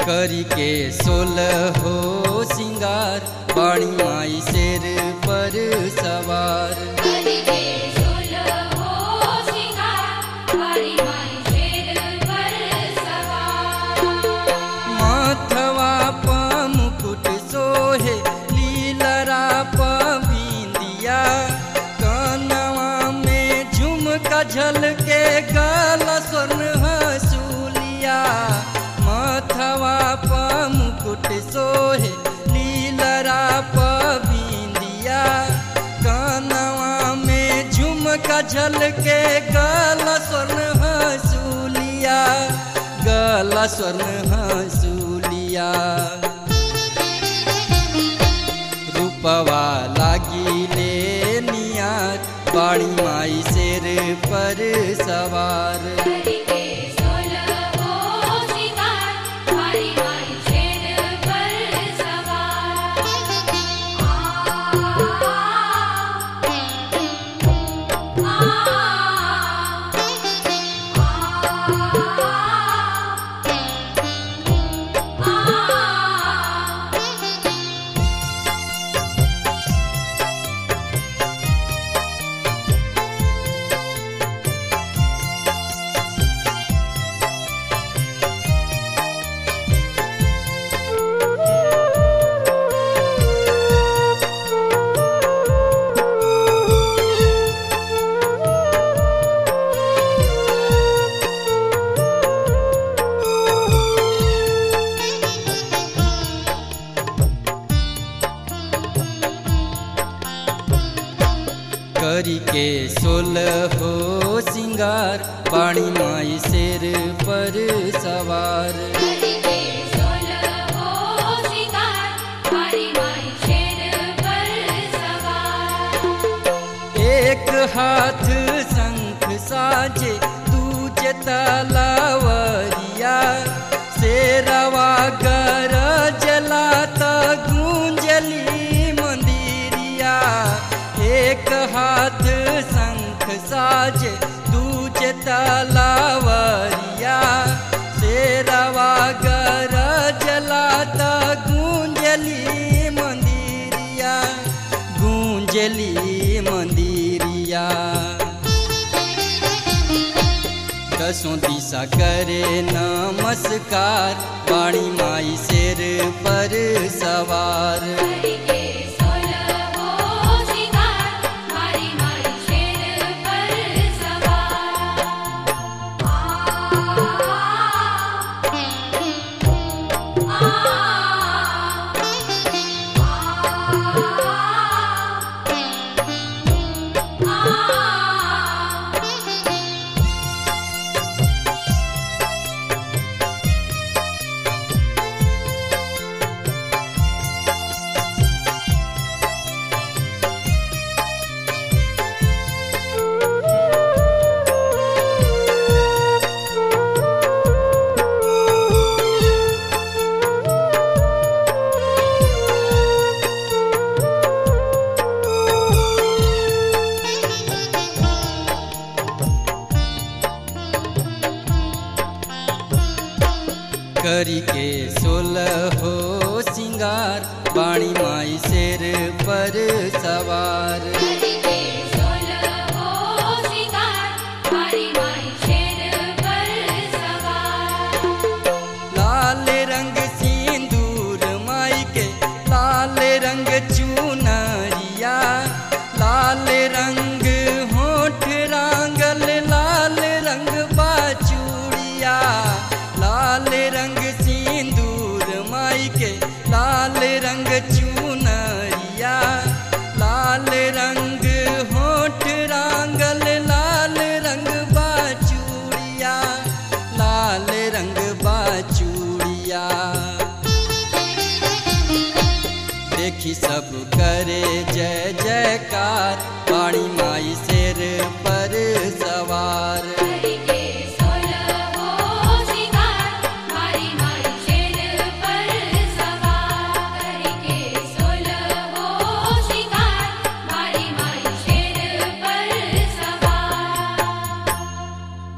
करी के सोलह हो सिंगार बाणी माई शेर पर सवार करिके सोलहो सिंगार बारी माई शेर पर सवार माथवा प मुकुट सोहे लीलरा प बिंदिया कानवा में झुमका झलके गला स्वर्ण हसूलिया माथवा प मुकुट सोहे लीलरा प बिंदिया कानवा में झुमका झलके गला स्वर्ण हसूलिया गला स्वर्ण हसूलिया रूपवा लागिले नियार बाणी माई शेर पर सवार करिके सोलहो सिंगार बारी माई शेर पर सवार करी के सोलह हो सिंगार बाणी माई शेर पर सवार करिके सोलहो सिंगार बारी माई शेर पर सवार एक हाथ शंख साजे दूजे तलावरिया शेरवा गर जलाता गूंजली मंदिरिया एक हाथ शंख साजे दूजे तलावरिया शेरवा गर जलाता गूंजली मंदिरिया गूंजली मंदिरिया दसों दिशा करे नमस्कार बाणी माई शेर पर सवार करिके सोलहो सिंगार बारी माई शेर पर सवार करी के सोलह हो सिंगार बाणी माई शेर पर सवार करिके सोलहो सिंगार बारी माई शेर पर सवार लाल रंग सिंदूर माई के लाल रंग चुनरिया लाल रंग होठ रांगल लाल रंग बाचूड़िया लाल रंग सिंदूर माई के लाल रंग चुनरिया लाल रंग होठ रांगल लाल रंग बाचूड़िया लाल रंग बाचूड़िया देखी सब करे जय जयकार पाणी माई शेर पर सवार